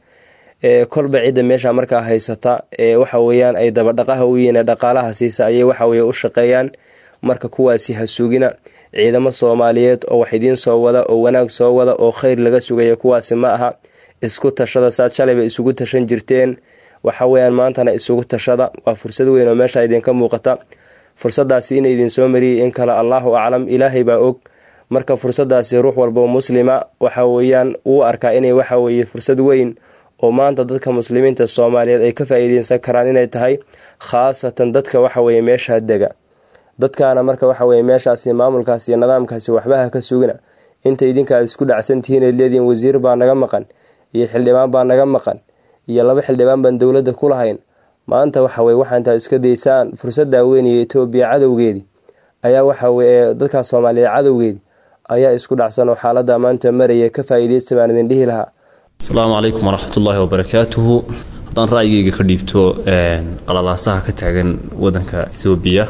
kolba cidda meesha markaa haysata ee waxaweyaan ay dabadhaqaha u yihiin ee dhaqaalaha siisa ayay waxaweye u shaqeeyaan marka kuwaasi ha sugina ciidamo soomaaliyeed oo wax idiin soo wada oo wanaag soo wada oo kheyr laga sugaya kuwaasi ma aha isku tashada saad shalayba isugu tashan jirteen waxaweyaan maantana isugu tashada waa fursad weyn oo meesha idinka muuqata fursadaasi ina idin soo mariyay in kale allaahu aclam ilaahay baa og marka fursadaasi ruux walbao muslima waxa weeyaan uu arkaa inay waxaweye fursad weyn oo maanta dadka muslimiinta soomaaliyeed ay ka faa-iideysan karaan inay tahay khaasatan dadka waxaweye meesha dega dadkaana marka waxaweye meeshaasi maamulkaasi iyo nidaamkaasi waxbaha ka sugina inta idinka aad isku dhacsantihiin ay leedihiin wasiir baa naga maqan iyo xildhibaan baa naga maqan iyo laba xildhibaan baan dowladda ku lahayn maanta waxaweye waxaa intaad iska daysaan fursaddaa weynaya etoobiya cadowgeedii ayaa waxaweye dadka soomaaliyeed cadowgeedii ayaa isku dhacsan oo xaalada maanta maraya ka faa-iideysta baan idin dhihi lahaa asalaamu calaykum waraxmatullaahi wabarakaatuhu haddaan ra'yigeyga ka dhiibto qalalaasaha ka taagan wadanka etoobiya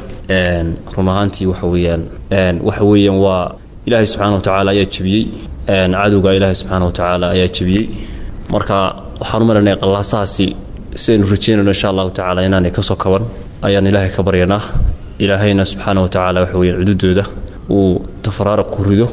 run ahaantii waxa weyaan waxa weeyaan waa ilaahay subxaana wa tacaala ayaa jebiyey cadowga ilaahay subxaana wa tacaala ayaa jebiyey marka waxaan u malanaya qalalaasahaasi sidaynu rajeynayno insha allahu tacaala inaanay kasoo kaban ayaan ilaahay ka baryanaa ilaahayna subxaana wa tacaala waxa weyaan cududooda uu tafaraaraq ku rido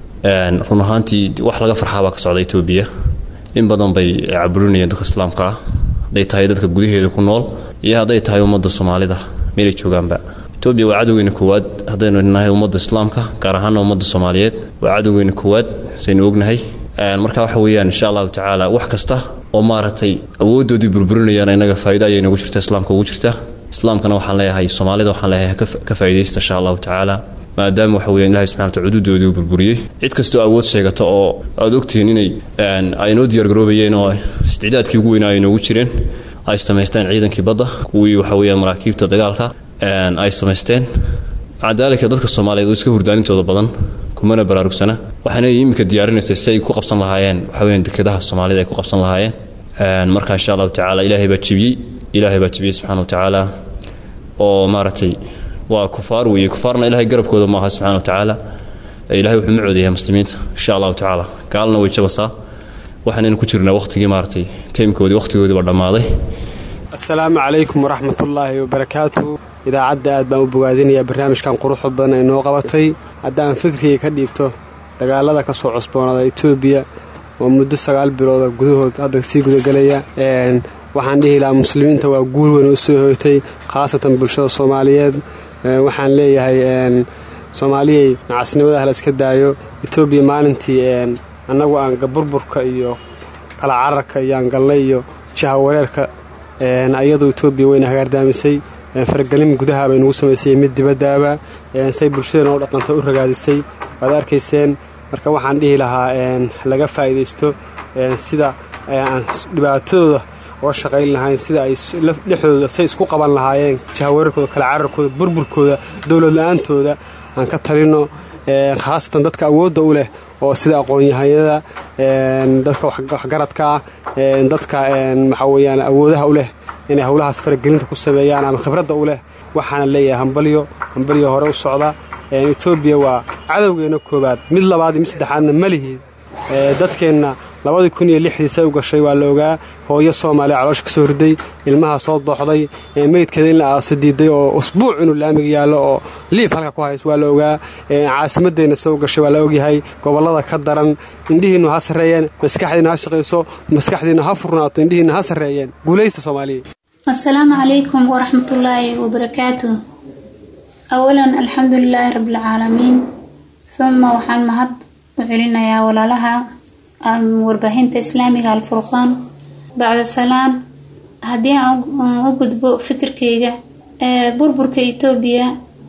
run ahaantii wax laga farxaabaa ka socda etoobiya in badan bay caburinayeen dadka islaamka ah hadday tahay dadka gudaheeda ku nool iyo hadday tahay ummadda soomaalida meelay joogaanba etoobiya waa cadowgeyna koowaad haddaynu nahay ummadda islaamka gaar ahaana ummadda soomaaliyeed waa cadowgeyna koowaad saynu ognahay marka waxa weeyaan insha allahu tacaala wax kasta oo maaragtay awoodoodii burburinayaan inaga faa'ido ayay nagu jirta islaamka ugu jirta islaamkana waxaan leeyahay soomaalida waxaan leeyahay ka faa'iidaysta insha allahu tacaala maadaama waxa weyan ilahi subxana wataala cududoodii uu burburiyey cid kastoo awood sheegata oo aada ogtihiin inay ay noo diyaargaroobayeen oo isticdaadkii ugu weynaa ay noogu jireen ay samaysteen ciidankii badda kuwii waxa weeyaan maraakiibta dagaalka ay samaysteen maca daalika dadka soomaaliyeed oo iska hurdaanintooda badan kumana baraarugsana waxaana iminka diyaarinaysa si ay ku qabsan lahaayeen waxa weyan dekedaha soomaalida ay ku qabsan lahaayeen marka insha allahu tacaala ilaahay baa jebiyey ilaahay baa jebiyey subxana wa tacaala oo maaragtay waa kufaar weeye kufaarna ilahay garabkooda maaha subxana wa tacaala ilahay wuxuu ma coodayaa muslimiinta insha allahu tacaala gaalna way jabasaa waxaanaynu ku jirnaa waqtigii maaragtay taymkoodii waqtigoodii baa dhammaaday assalaamu calaykum waraxmatullaahi wabarakaatu idaacadda aad baan u bogaadinayaa barnaamijkan quruxda badan ay noo qabatay haddaan fikriga ka dhiibto dagaalada ka soo cusboonaada etoobiya oo muddo sagaal bilooda gudahood hadda sii gudagelaya waxaan dhihi lahaa muslimiinta waa guul weyn oo soo hoytay khaasatan bulshada soomaaliyeed waxaan leeyahay soomaaliyay nacasnimadaha la iska daayo etoobiya maalintii annagu aan burburka iyo kala cararka iyo aan galnay iyo jaha wareerka ayadoo etoobiya weyna hagaardaamisay faragelin gudaha bay nugu samaysay mid dibaddaaba say bulshadana u dhaqanta u ragaadisay waad arkayseen marka waxaan dhihi lahaa laga faa'iidaysto sida aan dhibaatadooda oga shaqayn lahayn sida ay dhexdooda say isku qaban lahaayeen jahawareerkooda kala cararkooda burburkooda dowlad la-aantooda aan ka talino khaasatan dadka awoodda u leh oo sida aqoon-yahanyada dadka waxgaradka ah dadka waxaa weyaan awoodaha u leh inay howlahaas faragelinta ku sameeyaan ama khibradda u leh waxaana leeyahay hambalyo hambalyo hore u socda etoobiya waa cadowgeena koobaad mid labaad iyo mid saddexaadna ma lihiid dadkeenna labadii kun iyo lixdii say u gashay waa la ogaa hooyo soomaaliya caloosha ka soo riday ilmaha soo dooxday meydkeeda in la aasa diiday oo usbuuc inuu laamiga yaallo oo liif halka ku hays waa la ogaa caasimadeenna say u gashay waa la ogyahay gobollada ka daran indhihiinnu ha sarreeyeen maskaxdiinna ha shaqayso maskaxdiinna ha furnaato indhihiinna ha sarreeyeen guulaysta soomaaliya asalaamu calaykum waraxmatullaahi wabarakaatu awalan alxamdu lilaahi rabbilcaalamiin uma waxaan mahad u celinayaa walaalaha warbaahinta islaamiga alfurqaan bacda salaan haddii aan u gudbo fikirkayga burburka etoobiya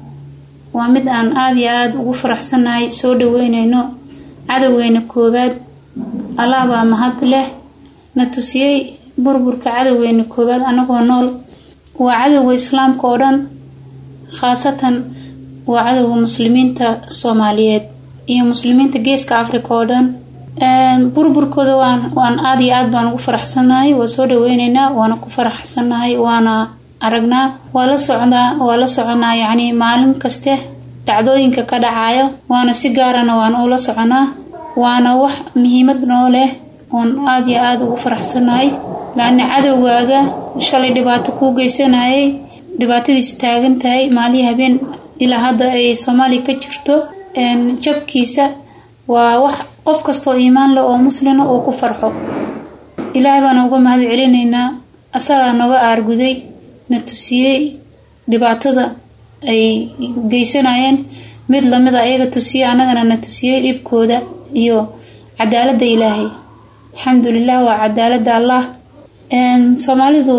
waa mid aan aada iyo aada ugu faraxsanahay soo dhaweyneyno cadowgeena koowaad allah baa mahad leh na tusiyey burburka cadowgeena koowaad anagoo nool waa cadowga islaamka oo dhan khaasatan waa cadowga muslimiinta soomaaliyeed iyo muslimiinta geeska africa oo dhan burburkooda waan aada iyo aad baan ugu faraxsanahay waa soo dhaweyneynaa waana ku faraxsanahay waana aragnaa waa la socdaa waa la soconaa yacni maalin kaste dhacdooyinka ka dhacayo waana si gaarana waan ula soconaa waana wax muhiimad noo leh oon aada iyo aada ugu faraxsanahay lacni cadowgaaga shalay dhibaato kuu geysanayay dhibaatadiisu taagan tahay maalihii habeen ilaa hadda ay soomaaliya ka jirto jabkiisa waa wax qof kastoo iimaan leh oo muslina uu ku farxo ilaahay baana uga mahad celinaynaa asagaa noga aarguday na tusiyey dhibaatada ay geysanayeen mid lamida ayaga tusiyey annagana na tusiyey dhibkooda iyo cadaaladda ilaahay alxamdulilah waa cadaaladda allah soomaalidu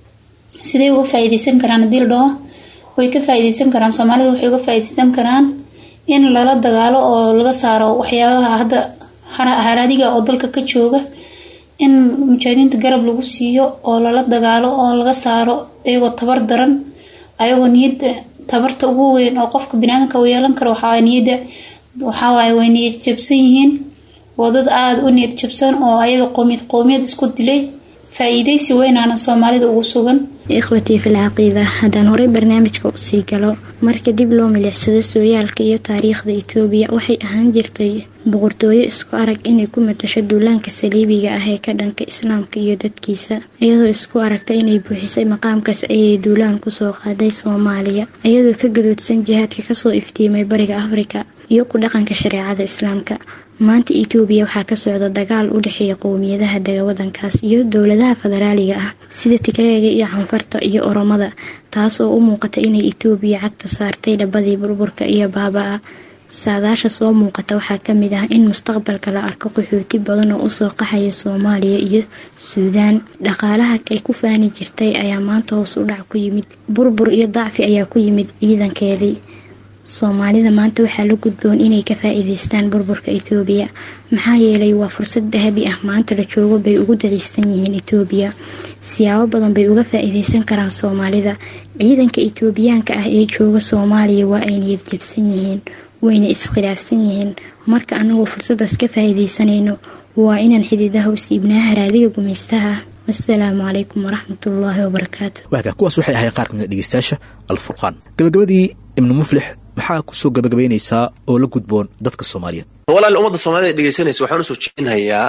sidey uga faa-iideysan karaan haddii la dhaho way ka faa-iideysan karaan soomaalidu waxay uga faa-iideysan karaan in lala dagaalo oo laga saaro waxyaabaha hadda haraadiga oo dalka ka jooga in mujaahidiinta garab lagu siiyo oo lala dagaalo oo laga saaro iyagoo tabar daran ayagoo niyadda tabarta ugu weyn oo qofka biniaadanka uu yeelan karo waxawaay niyadda waxawaaye way niyad jabsan yihiin waa dad aada u niyad jabsan oo ayaga qoomiyad qoomiyad isku dilay faa-iideysi weynaana soomaalida ugu sugan ikhwatii fil caqiida haddaan horey barnaamijka usii galo marka dib loo milicsado sooyaalka iyo taariikhda itoobiya waxay ahaan jirtay boqortooyo isku arag inay ku matasho duulaanka saliibiga ah ee ka dhanka islaamka iyo dadkiisa iyadoo isku aragta inay buuxisay maqaamkaas ayay duulaan kusoo qaaday soomaaliya iyadoo ka gadoodsan jihaadka kasoo iftiimay bariga afrika iyo ku dhaqanka shareecada islaamka maanta itoobiya waxaa ka socda dagaal u dhexeeya qowmiyadaha dega wadankaas iyo dowladaha federaaliga ah sida tigreega iyo canfarta iyo oromada taas oo u muuqata inay itoobiya cagta saartay dhabadii burburka iyo baaba-a saadaasha soo muuqata waxaa kamid ah in mustaqbalka la arko qaxooti badan oo usoo qaxaya soomaaliya iyo suudaan dhaqaalaha ay ku faani jirtay ayaa maanta hoos u dhac ku yimid burbur iyo dacfi ayaa ku yimid ciidankeedii soomaalida maanta waxaa la gudboon inay ka faa-iideystaan burburka itoobiya maxaa yeelay waa fursad dahabi ah maanta la joogo bay ugu daliishsan yihiin itoobiya siyaabo badan bay uga faa-iideysan karaan soomaalida ciidanka itoobiyaanka ah ee jooga soomaaliya waa ay niyad jabsan yihiin wayna iskhilaafsan yihiin marka anagoo fursadaas ka faa-iideysanayno waa inaan xididaha u siibnaa haraadiga gumaystaha wasalaamu calaykum waraxmatullaahi wabarakaatu waaga kuwaas waxay ahayn qaar kamid a dhegeystayaasha alfurqaan gabagabadii ibnu muflix maxaa kusoo gabagabaynaysaa oo la gudboon dadka soomaaliyeed walaal ummadda soomaalida dhegeysanaysa waxaan usoo jeedinhayaa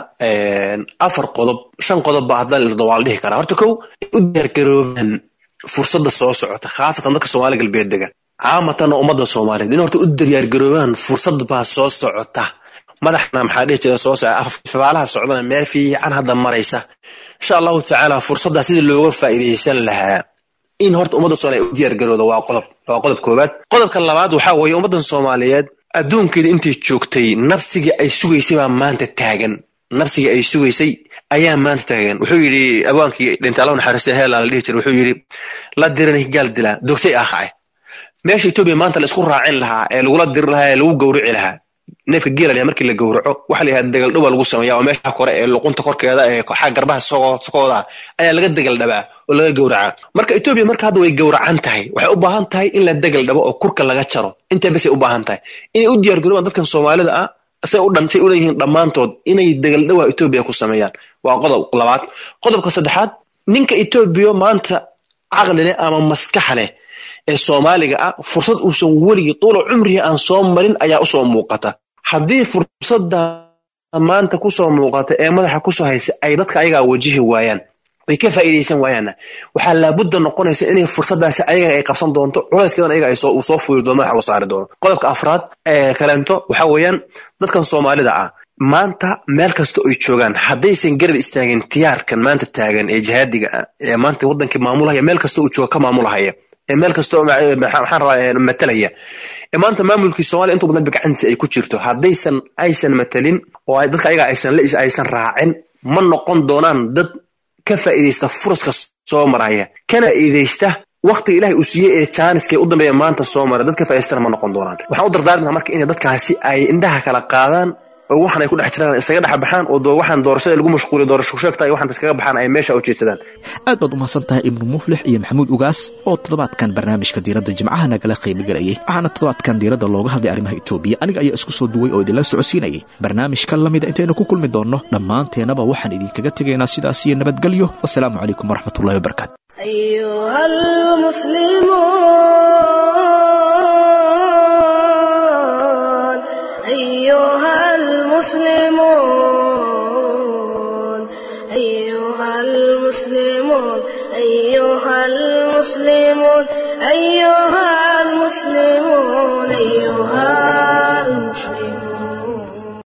afar qodob shan qodob ba haddaan irdo waa la dhihi karaa horta kow u diyaargaroobaan fursadda soo socota khaasatan dadka soomaali galbeed dega caamatan ummadda soomaaliyeed in horta u diyaargaroobaan fursad baa soo socota madaxna maxaa dhihi jira soo soca fabaalaha socdana meel fiican hadda maraysa insha allahu tacaala fursaddaa sidii looga faa'iidaysan lahaa in horta ummadda soomaaliya u diyaargarooda waa qodob waa qodob koowaad qodobka labaad waxaa weeye ummaddan soomaaliyeed adduunkeeda intay joogtay nabsigii ay sugaysay baa maanta taagan nabsigii ay sugaysay ayaa maanta taagan wuxuu yidhi abwaankii dhintay allahu naxariista heela la dhihi jira wuxuu yidhi la dirani gaal dilaa dogsay aakhace meesha etoobiya maanta la isku raacin lahaa ee lagula diri lahaa ee lagu gowrici lahaa neefka geelaya markii la gowraco waxa la yidhahda degal dhowaa lagu sameeya oo meesha kore ee luqunta korkeeda ee xagga garbaha sokooda ayaa laga degal dhabaa oo laga gowracaa marka etoobiya marka hadda way gowracan tahay waxay u baahan tahay in la degal dhabo oo kurka laga jaro intaa basay u baahan tahay inay u diyaargaroobaan dadkan soomaalida ah say u dhan say u leeyihiin dhammaantood inay degal dhowaa etoobiya ku sameeyaan waa qodob labaad qodobka saddexaad ninka etoobiya maanta caqli leh ama maskaxa leh ee soomaaliga ah fursad uusan weligii tuula cumriga aan soo marin ayaa usoo muuqata haddii fursadda maanta kusoo muuqata ee madaxa kusoo haysa ay dadka ayagaa wajihi waayaan ay ka faa'iidaysan waayaanna waxaa laabudda noqonaysa inay fursaddaasi ayaga ay qabsan doonto culayskeedan ayaga uu soo fuuli doono madaxa u saari doono qodobka afraad ee kaleento waxaa weeyaan dadkan soomaalida ah maanta meel kasta oy joogaan haddaysan garab istaagin tiyaarkan maanta taagan ee jihaadiga ah ee maanta waddankii maamulahaya meel kasta uu jooga ka maamulahaya ee meel kasta oo maxaan rabaa matalaya ee maanta maamulkii soomaaliya intuu badan gacantiisa ay ku jirto haddaysan aysan matalin oo dadka ayaga aysan la aysan raacin ma noqon doonaan dad ka faa'iidaysta furaska soo maraya kana faa'iidaysta waqtiga ilaahay uu siiyey ee jaaniska u dambeeya maanta soo mara dad ka faa'iidaystana ma noqon doonaan waxaan u dardaarminaa marka inay dadkaasi ay indhaha kala qaadaan oo waxan ay ku dhex jiraan isaga dhex baxaan oo waxaan doorashada lagu mashquuliyo doorasho sheegta ay waxaan iskaga baxaan ay meesha u jeedsadaan aad baad u mahadsan tahay ibnu muflix iyo maxamuud ugaas oo toddobaadkan barnaamijka diiradda jimcaha nagala qaybgalayay waxaana toddobaadkan diiradda looga hadlay arrimaha etoobiya aniga ayaa isku soo duway oo idinla socodsiinayay barnaamijka lamida intaynu ku kulmi doonno dhammaanteennaba waxaan idinkaga tegaynaa sidaas iyo nabadgelyo wasalaamu calaykum waraxmatullahi wabarakaatu أيها المسلمون أيها المسلمون أيها المسلمون أيها المسلمون أيها المسلمون أيها المسلمون